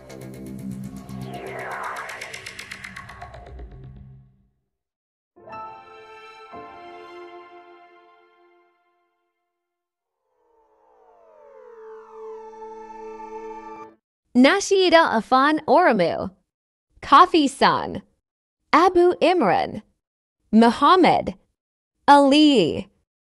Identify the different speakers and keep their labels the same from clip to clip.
Speaker 1: Nashida Afan Oromu, Kafi San, Abu Imran, Muhammad, Ali.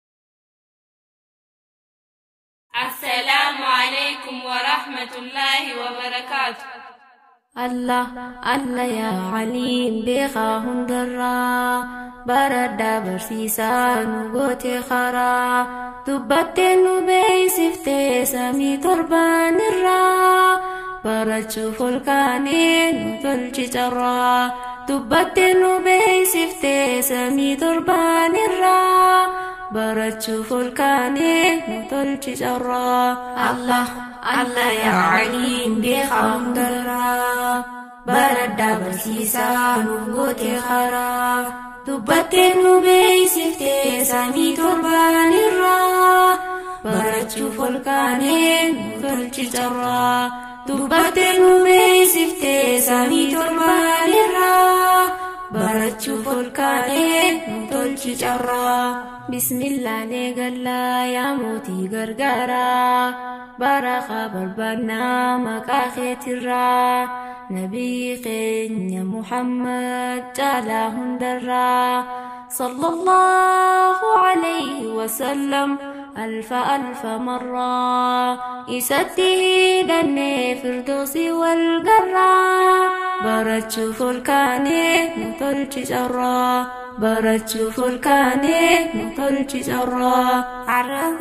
Speaker 2: السلام عليكم ورحمة الله وبركاته
Speaker 3: الله الله يا عليم بيخا هندرا بردا برسيسا نغوتي خرا دبتي نبي سفتي سامي تربان الرا برچو فلكاني نتلچي جرا دبتي نبي سفتي سامي تربان الرا برچو فلكاني نتلچي جرا الله الله يا عليم بخام درا بردا برسيسا نغوتي خرا دبتي نبي سفتي سامي تربان الرا برچو فلكاني نتلچي جرا دبتي نبي سفتي سامي تربان الرا برچو فلكاني نتلچي جرا بسم الله نيغلا يا موتي غرغرا برخا بربنا مكاخيت الرا نبي خين محمد جالا هندرا صلى الله عليه وسلم ألف ألف مرة يسده دني فردوسي والقرا برچو فلكاني نطلچ جرا برچو فلكاني نطلچ جرا
Speaker 4: عره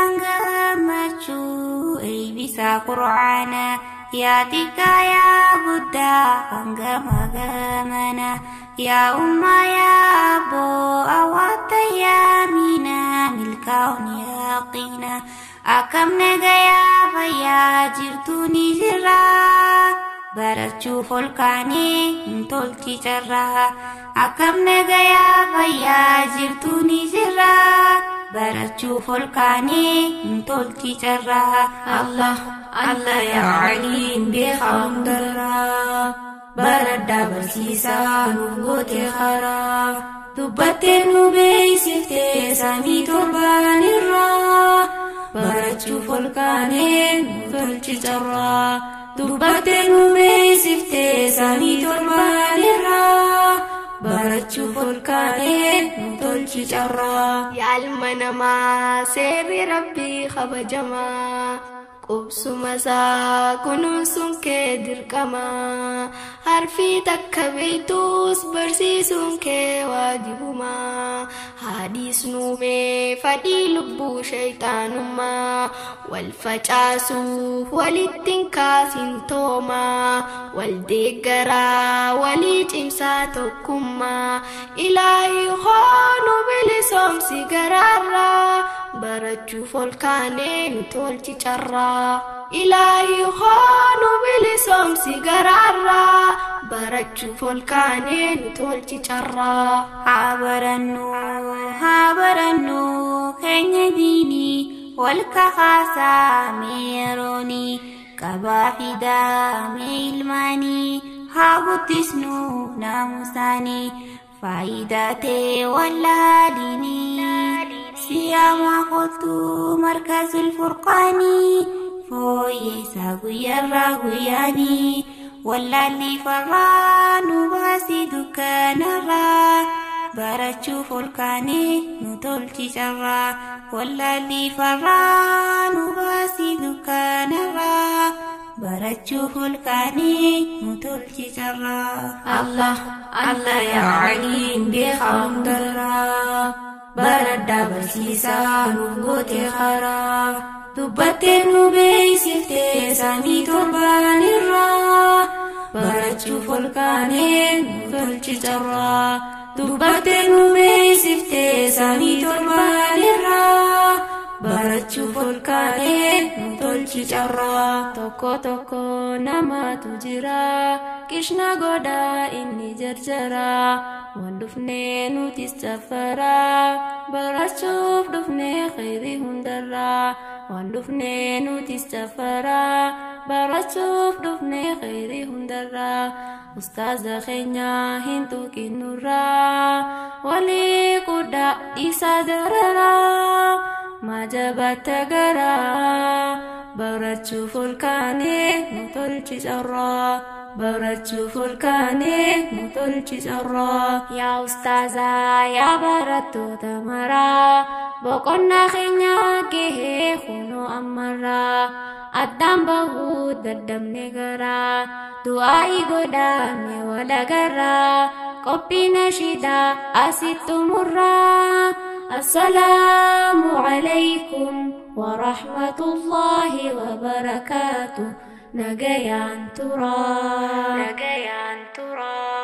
Speaker 4: ينغمچو أي بسا قرآنا يا تكا يا بدا هنغم غمنا يا أمة يا أبو أوات يا مينا ملكاون يقينا أكم نغيا فيا جرتوني جرا barachuu folkaanii ntolchi carraa akkam nagayaa fayyaa jirtuu ni jirra barachuu folkaanii ntolchi carraa
Speaker 3: الله الله يا عليم بخام درا بردا برسيسا نغوتي خرا دبتي نبي سفتي سامي تربان الرا برچو فلكاني نتلچي جرا دبتي نبي سفتي سامي تربان الرا برچو فلكاني نتلچي جرا
Speaker 5: يا المنما سيري ربي خبجما qubsuma isaa kunuunsuun kee dirqama harfii takka beektus barsiisuun kee waajibuma haadhiisnuumee fadhii lubbuu shayxaanummaa wal facaasuuf walittiin kaasin tooma wal deeggaraa walii cimsaa tokkummaa ilaahi hoonu bilisoomsi garaarraa barachuuf ol kaanee nu tolchi carraa ilaahi hoonu bilisoomsi garaarraa barachuuf ol kaanee nu tolchi carraa
Speaker 4: haa barannu haa barannu keenya diinii wal kakaasaa meeroonii qabaa fidaa mee ilmaanii haa guddisnu naamusaanii faayidaa ta'e wallaalinii siyaama kootu markazul furqaanii fooyyeessaa guyyaarraa guyyaanii wallaalli farraa nu baasii dukkanarraa barachuuf ol kaanee nu tolchi carraa wallaalli farraa nu baasii dukkanarraa barachuuf ol kaanee nu tolchi carraa.
Speaker 3: الله الله يا عليم بخام درا بردا برسيسا نغوتي خرا دبتي نبي سفتي سامي تربان الرا برچو فلكاني نتلچ جرا دبتي نبي سفتي سامي تربان الرا barachuu folkaanee nu tolchi carraa tokko tokko namaatu jira qishna godhaa inni jarjara waan dhufnee nutis safaraa barachuuf dhufnee khayrii hundarraa waan dhufnee nutis safaraa barachuuf dhufne khayrii hundarraa ustaaza keenya hin tuqinnurraa walii qudhaa dhiisaa dararaa maa jabaatte garaa barachuuf ol kaanee nu tolchi carraa barachuuf ol kaanee nu tolchi carraa yaa ustaazaa yaa barattoota maraa boqonnaa keenya gahee kunoo ammarraa addaan bahuu daddabne garaa du'aa'i godhaane walagarraa qophii nashidaa asittumurraa assalaamu alaykum ورحمة الله وبركاته نجيان ترى نجيان ترى